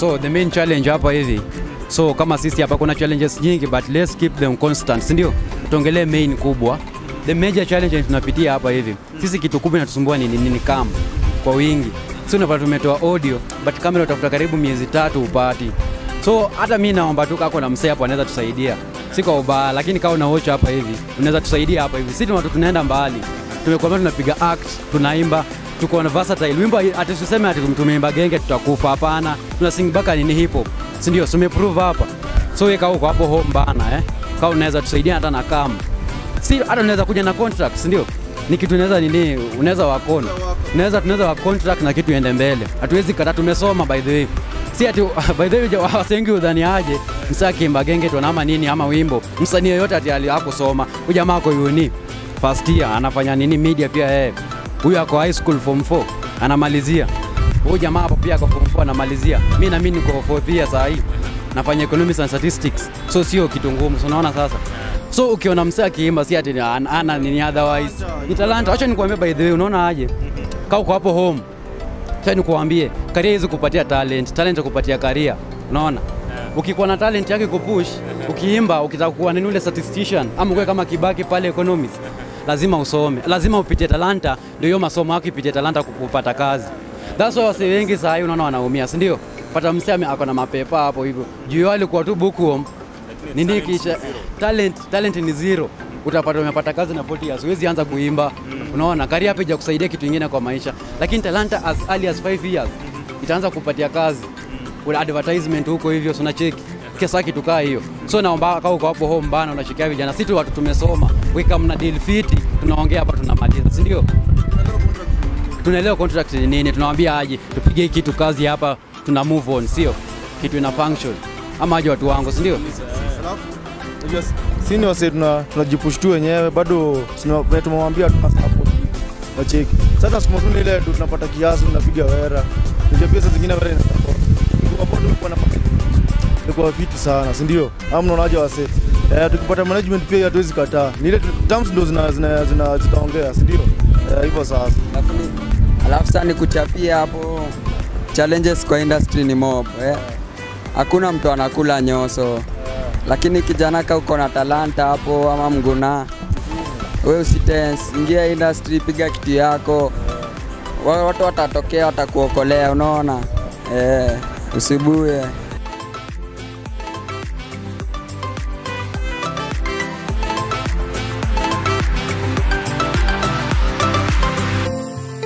so the main challenge hapa hivi so kama sisi hapa kuna challenges nyingi but let's keep them constant si ndio tuongelee main kubwa the major challenge tunapitia hapa hivi sisi kitu kubwa inatusumbua ni nini kam kwa wingi si unapata tumetoa audio but kamera utafuta karibu miezi tatu upati so hata mi naomba tu kako na msee hapo anaweza tusaidia si kwa ubaya lakini kama unaocha hapa hivi unaweza tusaidia hapa hivi si watu tunaenda mbali tumekuambia tunapiga act tunaimba tuko na versatile wimbo ati tuseme ati tumeimba genge tutakufa hapana tuna sing baka nini hip hop si ndio tumeprove hapa so wewe kama uko hapo home bana eh kama unaweza tusaidia hata na kama si hata unaweza kuja na contract si ndio ni kitu unaweza nini unaweza wakona unaweza tunaweza wa contract na kitu iende mbele hatuwezi kata tumesoma by the way si ati by the way ja- wasengi udhani aje msa kimba genge tu ama nini ama wimbo msanii yoyote ati ali- hakusoma huyu jamaa ako uni first year anafanya nini media pia yeye huyu ako high school form 4 anamalizia huyu jamaa hapo pia ako form 4 anamalizia mi na mimi niko fourth year saa hii nafanya economics and statistics so sio kitu ngumu so unaona sasa so ukiona msee akiimba si ati ana, ana nini otherwise ni talanta acha nikuambia by the way unaona aje kaa uko hapo home acha nikuambie karia hizi kupatia talent talent kupatia karia unaona ukikuwa na talent yake kupush ukiimba ukitaka kuwa nini ule statistician ama uwe kama kibaki pale economics lazima usome lazima upitie talanta ndio hiyo masomo yako ipitie talanta kupata kazi that's why wase wengi saa hii unaona wanaumia si ndio pata msee ame- ako na mapepa hapo hivyo juu yao alikuwa tu bookworm nini kisha talent talent ni zero utapata umepata kazi na 40 years huwezi anza kuimba unaona kari hapa ija kusaidia kitu kingine kwa maisha lakini talanta as early as 5 years itaanza kupatia kazi kuna advertisement huko hivyo so cheki kesa kitu kaa hiyo so naomba kama uko hapo home bana unashikia vijana sisi tu watu tumesoma weka mna deal fiti tunaongea hapa tunamaliza si ndio tunaelewa contract ni nini tunawambia aje tupige hii kitu kazi hapa tuna move on sio kitu ina function ama aje watu wangu si ndio Unajua si- si ni wase tuna tunajipush tu wenyewe bado sina- venye tumewambia tuna support wacheki sasa nasukuma tu ni ile tu tunapata kiasi tunapiga wera unajua pia saa zingine wera inatoka Kwa bado ilikuwa na ilikuwa fiti sana si ndio ama mnaonaje wase eh, tukipata management pia hatuwezi kataa ni ile tu- terms ndo zina zina zina zitaongea si ndio eh, hivyo sasa Alafu ni- alafu sasa ni kuchapia hapo challenges kwa industry ni mob eh. hakuna mtu anakula nyoso lakini kijana ka uko na talanta hapo ama mguna we usitense ingia industry piga kitu yako Wa- watu watatokea watakuokolea unaona eh, usibuye